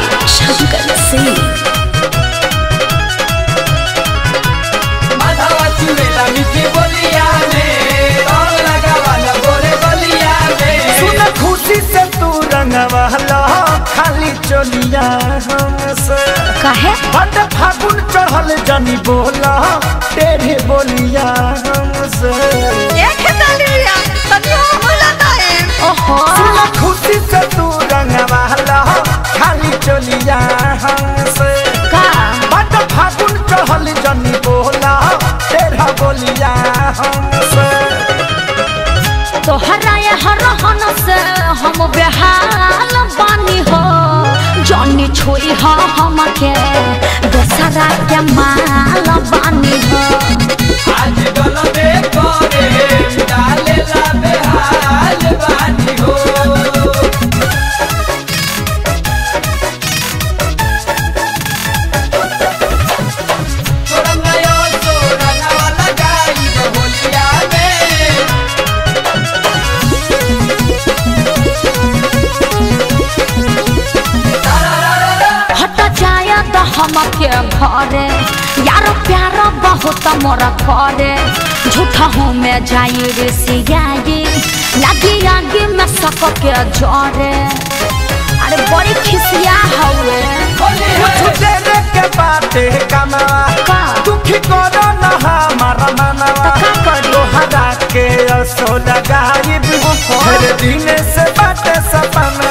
शंकर सिंह माधवा चुड़ेला मीठी बोलिया में और लगावाला गोरे बलिया में सुन खुशी से तू रंगवाला खाली चलिया हमसे काहे बट फागुन चढ़ल जनी बोला तेरे बोलिया हमसे ओहो सुन खुशी से तू रंगवाला खाली चलिया हमसे का बट फागुन चढ़ल जनी बोला तेरा बोलिया हमसे तोहरा ये हरहन से हम बेहाल बानी हो जॉनी छोई हो हमके दोसरा के माल बानी हो आज गलबे करे डालेला बेहाल बानी हो तोरंगायो तोरंगावाला गाई बोलिया में हट जाया तो हमके घरे यार प्यार बहुत मोरा करे झूठा हूँ मैं जाई रे सियाई लगी आगे में सबके जरे अरे बड़ी खिसिया हवे कुछ देर के बाटे कमावा का? दुखी करो न हमारा मनवा तो का करी? तोहरा के असो लगाइब हर दिन से बाटे सपना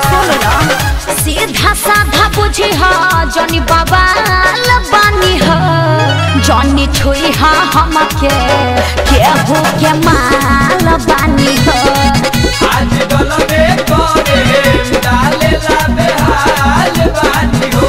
सीधा साधा बुझी हा जनी बवाल बानी हा जनी छुई हा हमके केहू के माल बानी हा आज गलबे करे डालेला बेहाल बानी हो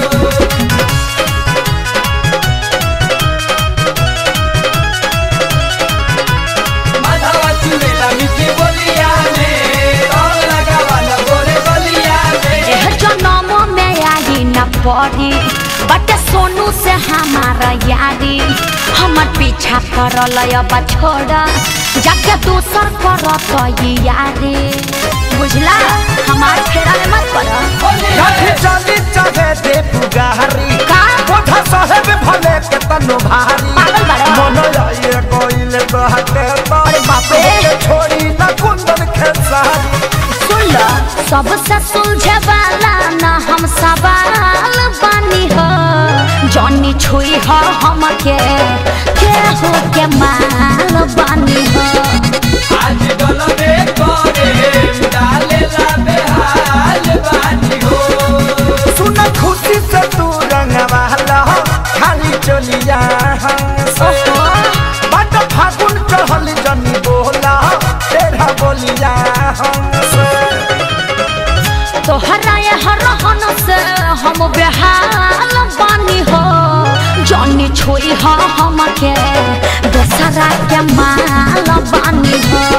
माधवा चुड़ेला मीठी बोलिया में और लगावाला गोरे बलिया में एह जनम में आई न पड़ी बट सोनू से हमारा यारी हमर पीछा करल अब छोड़ जाके दूसर करत ई यारी बुझला हमार फेरा में मत पड़ कभी चली चाहे दे पुगारी का? कोठा साहेब भले के तनो भारी पागल बाड़ा। मन आइए कोइल बहते अरे बाप रे। के छोड़ी न कुंदन खेसारी सुन लो सबसे सुलझे वाला ना हम सवाल बानी हो जॉनी छुई हो हमके केहू के माल बानी हो आज गलबे करे डालेला बेहाल बानी हो सुन खुशी से तू रंगवाला खाली चलिया हमसे बट फागुन चढ़ल जनी बोला तेरा बोलिया हमसे तोहरा ये हरहन से हम बेहाल बानी हो जॉनी छुई हो हमके दोसरा के माल बानी हो